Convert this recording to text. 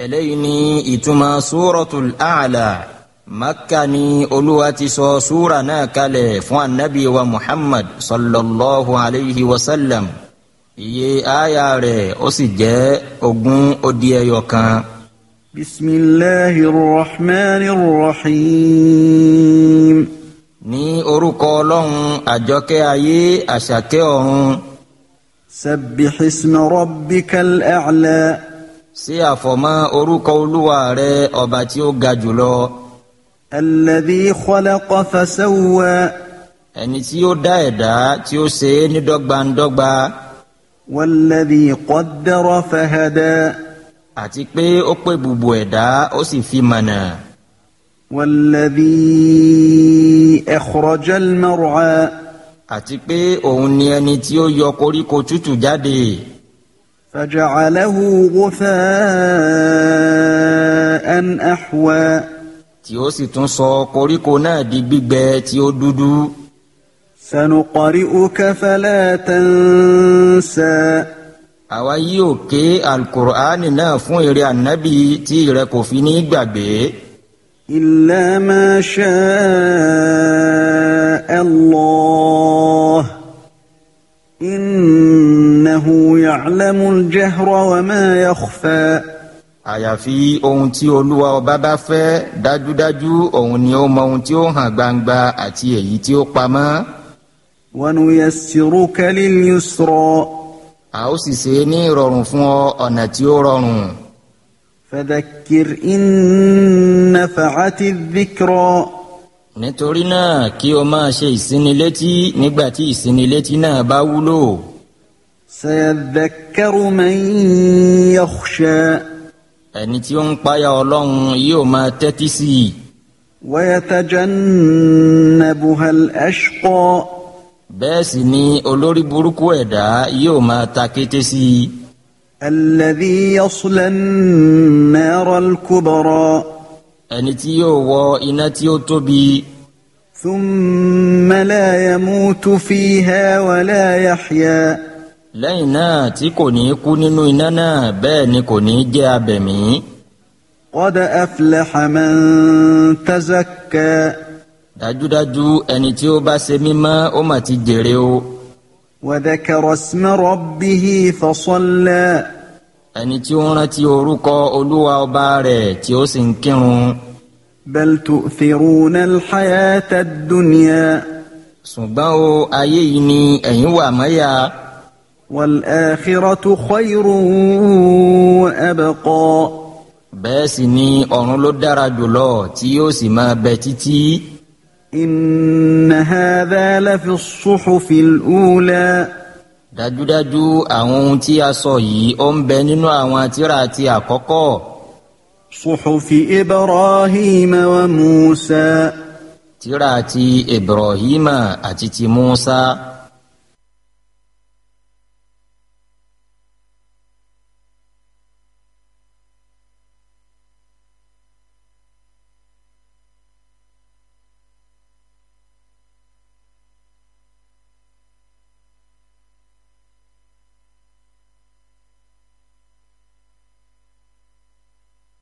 eléyìí ni ìtumọ̀ suratul A'la makka ni olúwa ti sọ súra náà kalẹ̀ fún anabi wa muhammad sallallahu alayhi wa sallam iye aya rẹ̀ ó sì jẹ́ ogún ó dín ẹyọ kan. bisimilahi rahmani rahim. ní orúkọ ọlọ́run àjọkẹ́ ayé àṣàkẹ́ ọ̀run. sabbih isma rabbikal a'la. sí àfọ̀mọ́ orúkọ olúwa rẹ̀ ọba tí ó ga jùlọ. alladhi khalaqa fasawwa. ẹni tí ó dá ẹ̀dá tí ó ṣe é ní dọ́gbandọ́gba. walladhi qaddara fahada. àti pé ó pè bùbù ẹ̀dá ó sì fi mọ̀nà. والذي أخرج المرعى àti pé òun ni ẹni tí ó yọ koríko tútù jáde فجعله غثاء أحوى tí ó sì tún sọ koríko náà di gbígbẹ tí ó dúdú سنقرئك فلا تنسى àwa yóò ké alukur'ani náà fún èrè ànábì tí ìrẹ kò fi ní gbàgbé إلا ما شاء الله إنه يعلم الجهر وما يخفى àyàfi ohun tí olúwa ọba bá fẹ́ dájúdájú òun ni ó mọ ohun tí ó hàn gbangba àti èyí tí ó pamọ́ ونيسرك لليسرى a ó sì ṣe é ní ìrọ̀rùn fún ọ ọ̀nà tí ó rọrùn فذكر إن نفعت الذكرى nítorí náà kí o máa ṣe ìsinilétí nígbà tí ìsinilétí náà bá wúlò سيذكر من يخشى ẹni tí ó ń páyà ọlọ́run yóò máa tẹ́tí sí i ويتجنبها الأشقى bẹ́ẹ̀ sì ni olórí burúkú ẹ̀dá yóò máa ta kété sí i الذي يصلى النار الكبرى ẹni tí yóò wọ iná tí ó tóbi ثم لا يموت فيها ولا يحيا lẹ́yìn náà tí kò ní kú nínú iná náà bẹ́ẹ̀ ni kò ní jẹ́ abẹ̀mí قد أفلح من تزكى dájúdájú ẹni tí ó bá ṣe mímọ́ ó mà ti jèrè o وذكر اسم ربه فصلى ẹni tí ó ń rántí orúkọ olúwa ọba rẹ̀ tí ó sì ń kírun بل تؤثرون الحياة الدنيا ṣùgbọ́n o ayé yìí ni ẹ̀yin wà mọ́yà والآخرة خير وأبقى bẹ́ẹ̀ sì ni ọ̀run ló dára jùlọ tí yóò sì máa bẹ títí إن هذا لفي الصحف الأولى dájúdájú àwọn ohun tí a sọ yìí ó ń bẹ nínú àwọn tírà ti àkọ́kọ́ صحف إبراهيم وموسى tírà ti ibrahima àti ti musa